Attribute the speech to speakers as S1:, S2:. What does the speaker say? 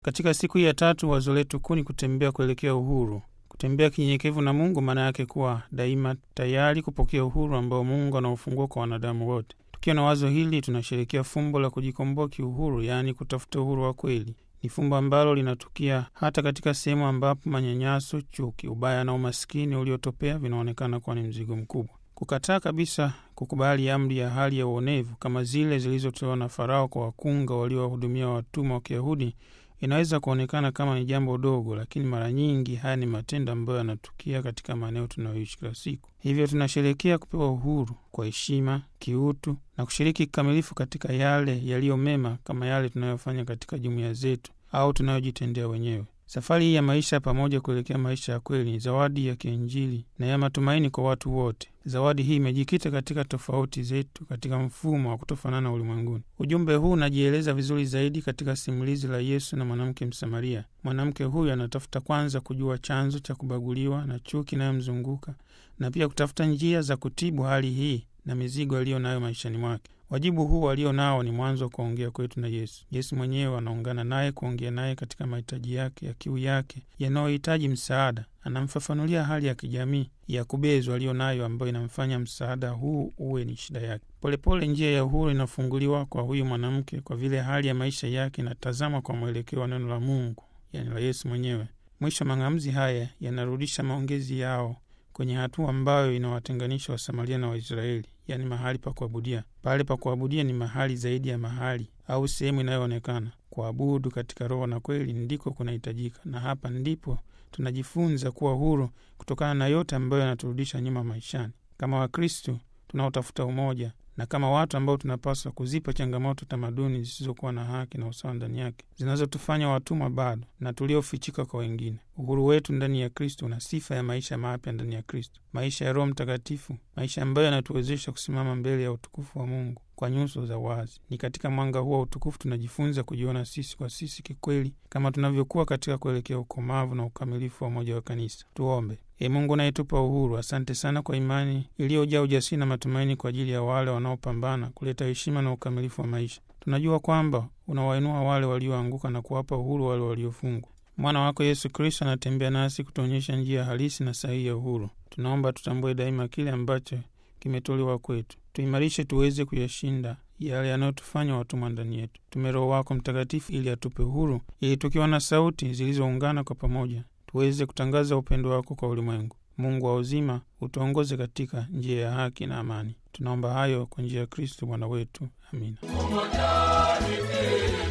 S1: Katika siku hii ya tatu, wazo letu kuu ni kutembea kuelekea uhuru. Kutembea kinyenyekevu na Mungu maana yake kuwa daima tayari kupokea uhuru ambao Mungu anaufungua kwa wanadamu wote. Tukiwa na wazo hili, tunasherekea fumbo la kujikomboa kiuhuru, yaani kutafuta uhuru wa kweli. Ni fumbo ambalo linatukia hata katika sehemu ambapo manyanyaso, chuki, ubaya na umaskini uliotopea vinaonekana kuwa ni mzigo mkubwa. Kukataa kabisa kukubali amri ya hali ya uonevu kama zile zilizotolewa na Farao kwa wakunga waliowahudumia watumwa wa Kiyahudi inaweza kuonekana kama ni jambo dogo, lakini mara nyingi haya ni matendo ambayo yanatukia katika maeneo tunayoishi kila siku. Hivyo tunasherekea kupewa uhuru kwa heshima, kiutu na kushiriki kikamilifu katika yale yaliyo mema, kama yale tunayofanya katika jumuiya zetu au tunayojitendea wenyewe. Safari hii ya maisha pamoja kuelekea maisha ya kweli ni zawadi ya kiinjili na ya matumaini kwa watu wote. Zawadi hii imejikita katika tofauti zetu katika mfumo wa kutofanana ulimwenguni. Ujumbe huu unajieleza vizuri zaidi katika simulizi la Yesu na mwanamke Msamaria. Mwanamke huyu anatafuta kwanza kujua chanzo cha kubaguliwa na chuki inayomzunguka na pia kutafuta njia za kutibu hali hii na mizigo aliyo nayo maishani mwake. Wajibu huu walio nao ni mwanzo wa kuongea kwetu na Yesu. Yesu mwenyewe anaungana naye kuongea naye katika mahitaji yake ya kiu yake yanayohitaji msaada. Anamfafanulia hali ya kijamii ya kubezwa aliyo nayo, ambayo inamfanya msaada huu uwe ni shida yake. Polepole njia ya uhuru inafunguliwa kwa huyu mwanamke, kwa vile hali ya maisha yake inatazamwa kwa mwelekeo wa neno la Mungu, yani la Yesu mwenyewe. Mwisho mang'amuzi haya yanarudisha maongezi yao kwenye hatua ambayo inawatenganisha Wasamaria na Waisraeli, yaani mahali pa kuabudia. Pale pa kuabudia ni mahali zaidi ya mahali au sehemu inayoonekana. Kuabudu katika roho na kweli ndiko kunahitajika, na hapa ndipo tunajifunza kuwa huru kutokana na yote ambayo yanaturudisha nyuma maishani. Kama Wakristo tunaotafuta umoja na kama watu ambao tunapaswa kuzipa changamoto tamaduni zisizokuwa na haki na usawa ndani yake, zinazotufanya watumwa bado na tuliofichika kwa wengine. Uhuru wetu ndani ya Kristo una sifa ya maisha mapya ndani ya Kristo, maisha ya Roho Mtakatifu, maisha ambayo yanatuwezesha kusimama mbele ya utukufu wa Mungu kwa nyuso za wazi. Ni katika mwanga huo wa utukufu tunajifunza kujiona sisi kwa sisi kikweli, kama tunavyokuwa katika kuelekea ukomavu na ukamilifu wa umoja wa kanisa. Tuombe. E Mungu unayetupa uhuru, asante sana kwa imani iliyojaa ujasiri na matumaini kwa ajili ya wale wanaopambana kuleta heshima na ukamilifu wa maisha. Tunajua kwamba unawainua wale walioanguka na kuwapa uhuru wale waliofungwa. Mwana wako Yesu Kristo anatembea nasi kutuonyesha njia halisi na sahihi ya uhuru. Tunaomba tutambue daima kile ambacho kimetolewa kwetu, tuimarishe tuweze kuyashinda yale yanayotufanya watumwa ndani yetu. Tume Roho wako Mtakatifu ili atupe uhuru, ili tukiwa na sauti zilizoungana kwa pamoja tuweze kutangaza upendo wako kwa ulimwengu. Mungu wa uzima, utuongoze katika njia ya haki na amani. Tunaomba hayo kwa njia ya Kristo Bwana wetu, amina.